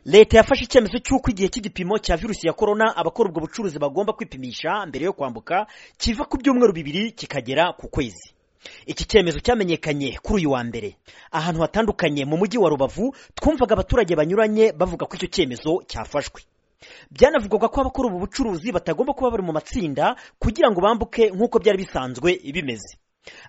leta yafashe icyemezo cy'uko igihe cy'igipimo cya virusi ya korona abakora ubwo bucuruzi bagomba kwipimisha mbere yo kwambuka kiva ku byumweru bibiri kikagera ku kwezi iki cyemezo cyamenyekanye kuri uyu wa mbere ahantu hatandukanye mu mujyi wa rubavu twumvaga abaturage banyuranye bavuga ko icyo cyemezo cyafashwe byanavugwaga ko abakora ubu bucuruzi batagomba kuba bari mu matsinda kugira ngo bambuke nk'uko byari bisanzwe bimeze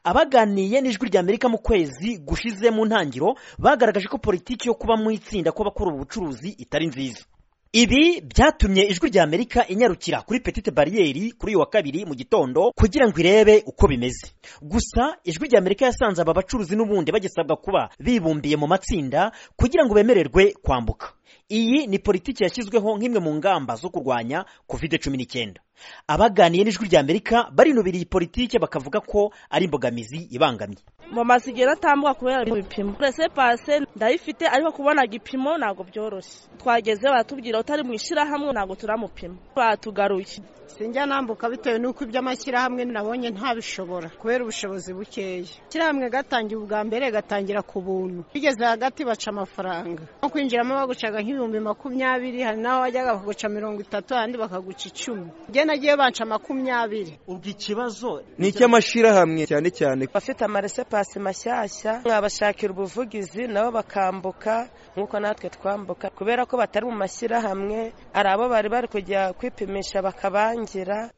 abaganiye n'ijwi rya amerika mu kwezi gushize mu ntangiriro bagaragaje ko politiki yo kuba mu itsinda kw'abakora ubu bucuruzi itari nziza ibi byatumye ijwi rya amerika inyarukira kuri petite bariyeri kuri uyu wa kabiri mu gitondo kugira ngo irebe uko bimeze gusa ijwi rya amerika yasanze aba bacuruzi n'ubundi bagisabwa kuba bibumbiye mu matsinda kugira ngo bemererwe kwambuka iyi ni politiki yashyizweho nk'imwe mu ngamba zo kurwanya covid cumi n'icyenda abaganiye n'ijwi rya amerika barinubira iyi politiki bakavuga ko ari imbogamizi ibangamye mama zigera atambuka kubera bino bipimo rese pase ndayifite ariko kubona igipimo ntabwo byoroshye twageze baratubwira utari mu ishyirahamwe ntabwo turamupima batugaruye sinjya nambuka bitewe n'uko iby'amashyirahamwe nabonye ntabishobora kubera ubushobozi bukeya ishyirahamwe gatangiye ubwa mbere gatangira ku buntu bigeze hagati baca amafaranga nko kwinjiramo bagucaga nk'ibihumbi makumyabiri hari n'aho wajyaga bakaguca mirongo itatu ahandi bakaguca icumi njye nagiye banca makumyabiri ubwo ikibazo ni icy'amashyirahamwe cyane cyane bafite amarese pasi mashyashya mwabashakira ubuvugizi nabo bakambuka nk'uko natwe twambuka kubera ko batari mu mashyirahamwe ari abo bari bari kujya kwipimisha bakabanya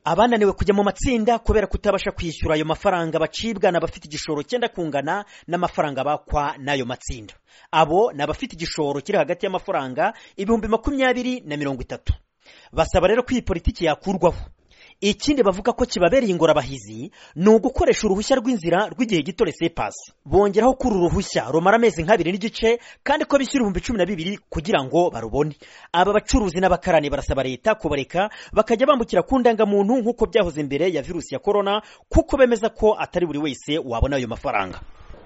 abananiwe kujya mu matsinda kubera kutabasha kwishyura ayo mafaranga bacibwa ni abafite igishoro cyenda kungana n'amafaranga bakwa n'ayo matsinda abo ni abafite igishoro kiri hagati y'amafaranga ibihumbi makumyabiri na mirongo itatu basaba rero ko iyi politiki yakurwaho ikindi bavuga ko kibabereye ingorabahizi ni ugukoresha uruhushya rw'inzira rw'igihe gito resepasi bongeraho kuri uru ruhushya rumara amezi nk'abiri n'igice kandi ko bishyura ibihumbi cumi na bibiri kugira ngo barubone aba bacuruzi n'abakarani barasaba leta kubareka bakajya bambukira ku ndangamuntu nk'uko byahoze mbere ya virusi ya korona kuko bemeza ko atari buri wese wabona ayo mafaranga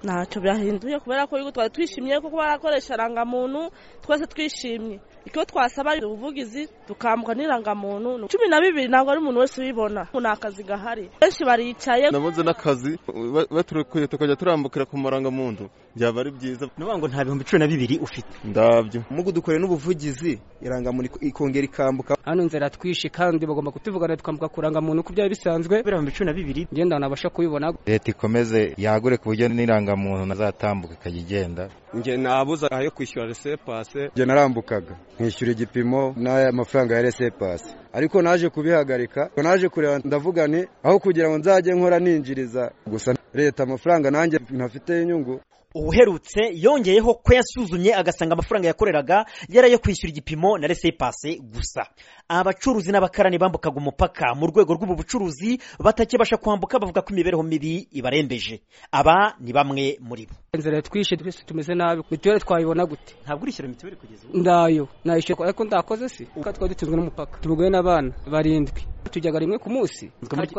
ntacyo byahinduye kubera ko twari twishimye kuko barakoresha irangamuntu twese twishimye icyo twasaba ari ubuvugizi tukambwa n'irangamuntu cumi na bibiri ntabwo ari umuntu wese ubibona nta kazi gahari benshi baricaye nabuze n'akazi baturukuye tukajya turambukira ku marangamuntu byaba ari byiza ni ngo nta bihumbi cumi na bibiri ufite ndabyo mugu dukoreye n'ubuvugizi irangamuntu ikongera ikambuka hano inzira twishe kandi bagomba kutuvugana tukambuka kurangamuntu uko byari bisanzwe kubera ibihumbi cumi na bibiri ngenda nabasha kubibona leta ikomeze yagure ku buryo n'irangamuntu nazatambuka ikajya igenda nge nabuze ayo kwishyura resepase nge narambukaga nkishyura igipimo n'aya mafaranga ya resepase ariko naje kubihagarika naje kureba ndavugane aho kugira ngo nzajye nkora ninjiriza gusa leta amafaranga nanjye ntafite inyungu ubuherutse yongeyeho ko yasuzumye agasanga amafaranga yakoreraga yari ayo kwishyura igipimo na resepase gusa abacuruzi n'abakarani bambukaga umupaka mu rwego rw'ubu bucuruzi batakibasha kwambuka bavuga ko imibereho mibi ibarembeje aba ni bamwe muri bo inzira twishe twese tumeze nabi mituweli twayibona gute ntabwo urishyura mituweli kugeza ubu ndayo nayishyura ariko ndakoze si kuko twari dutunzwe n'umupaka tubugoye n'abana barindwi tujyaga rimwe ku munsi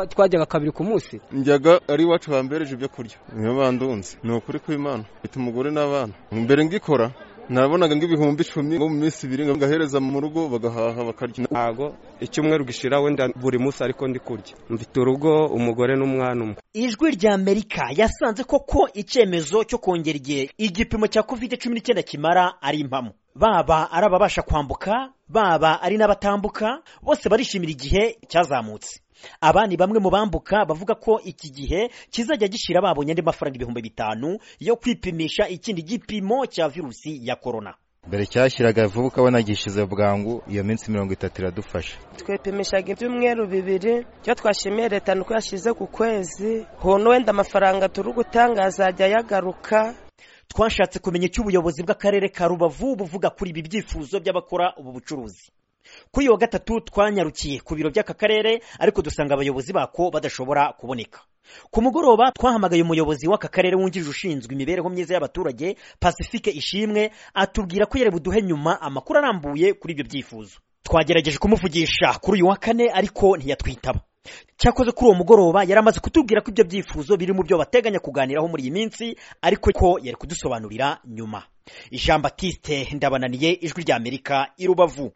twajyaga kabiri ku munsi njyaga ari iwacu bambereje ibyo kurya niyo bandunze ni ukuri kw'imana bita umugore n'abana mbere ngikora nabonaga nk'ibihumbi icumi nko mu minsi ibiri ngahereza mu rugo bagahaha bakarya ntago icyumweru gishira wenda buri munsi ariko ndi kurya mfite urugo umugore n'umwana umwe ijwi rya amerika yasanze koko icyemezo cyo kongera igihe igipimo cya covid cumi n'icyenda kimara ari impamo baba ari ababasha kwambuka baba ari n'abatambuka bose barishimira igihe cyazamutse aba ni bamwe mu bambuka bavuga ko iki gihe kizajya gishyira babonye andi mafaranga ibihumbi bitanu yo kwipimisha ikindi gipimo cya virusi ya korona mbere cyashyiraga vuba ukabona gishyize bwangu iyo minsi mirongo itatu iradufasha twepimishaga ibyumweru bibiri icyo twashimiye leta ni uko yashyize ku kwezi hono wenda amafaranga turi gutanga azajya yagaruka twashatse kumenya icyo ubuyobozi bw'akarere ka rubavu buvuga kuri ibi byifuzo by'abakora ubu bucuruzi kuri uyu wa gatatu twanyarukiye ku biro by'aka karere ariko dusanga abayobozi bako badashobora kuboneka ku mugoroba twahamagaye umuyobozi w'aka karere wungirije ushinzwe imibereho myiza y'abaturage pacifique ishimwe atubwira ko yari buduhe nyuma amakuru arambuye kuri ibyo byifuzo twagerageje kumuvugisha kuri uyu wa kane ariko ntiyatwitaba cyakoze kuri uwo mugoroba yari amaze kutubwira ko ibyo byifuzo biri mu byo bateganya kuganiraho muri iyi minsi ariko ko yari kudusobanurira nyuma jean batiste ndabananiye ijwi ry'amerika i rubavu